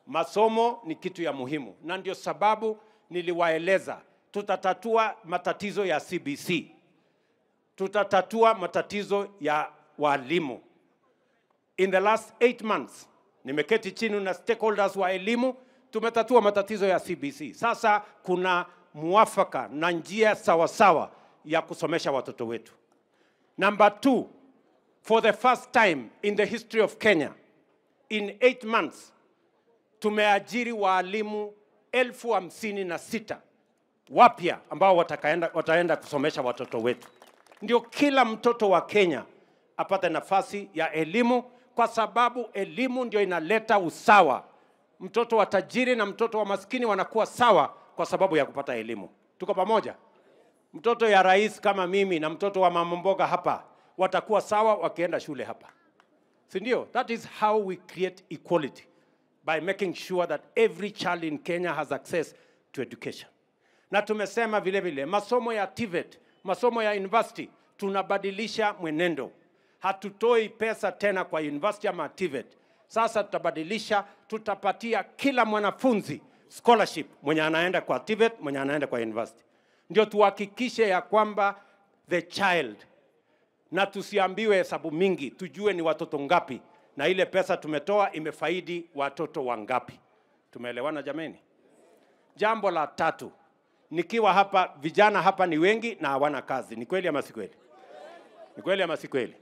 masomo ni kitu ya muhimu, na ndio sababu niliwaeleza tutatatua matatizo ya CBC, tutatatua matatizo ya walimu. In the last eight months nimeketi chini na stakeholders wa elimu, tumetatua matatizo ya CBC. Sasa kuna muafaka na njia sawasawa ya kusomesha watoto wetu. Number two, for the first time in the history of Kenya, in eight months tumeajiri waalimu elfu hamsini na sita wapya ambao watakaenda, wataenda kusomesha watoto wetu. Ndio kila mtoto wa Kenya apate nafasi ya elimu, kwa sababu elimu ndio inaleta usawa. Mtoto wa tajiri na mtoto wa maskini wanakuwa sawa kwa sababu ya kupata elimu. Tuko pamoja? Mtoto ya rais kama mimi na mtoto wa mama mboga hapa watakuwa sawa wakienda shule hapa, si ndio? That is how we create equality by making sure that every child in Kenya has access to education. Na tumesema vile vile masomo ya TVET, masomo ya university, tunabadilisha mwenendo. Hatutoi pesa tena kwa university ama TVET. Sasa tutabadilisha, tutapatia kila mwanafunzi scholarship mwenye anaenda kwa TVET, mwenye anaenda kwa university, ndio tuhakikishe ya kwamba the child na tusiambiwe hesabu mingi, tujue ni watoto ngapi na ile pesa tumetoa imefaidi watoto wangapi. Tumeelewana jameni? Jambo la tatu, nikiwa hapa, vijana hapa ni wengi na hawana kazi. Ni kweli ama si kweli? Ni kweli ama si kweli?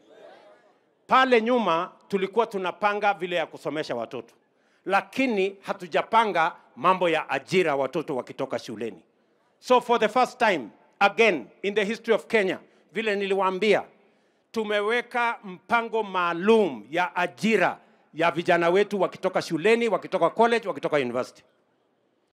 Pale nyuma tulikuwa tunapanga vile ya kusomesha watoto, lakini hatujapanga mambo ya ajira watoto wakitoka shuleni. So for the first time again in the history of Kenya, vile niliwaambia, tumeweka mpango maalum ya ajira ya vijana wetu wakitoka shuleni, wakitoka college, wakitoka university.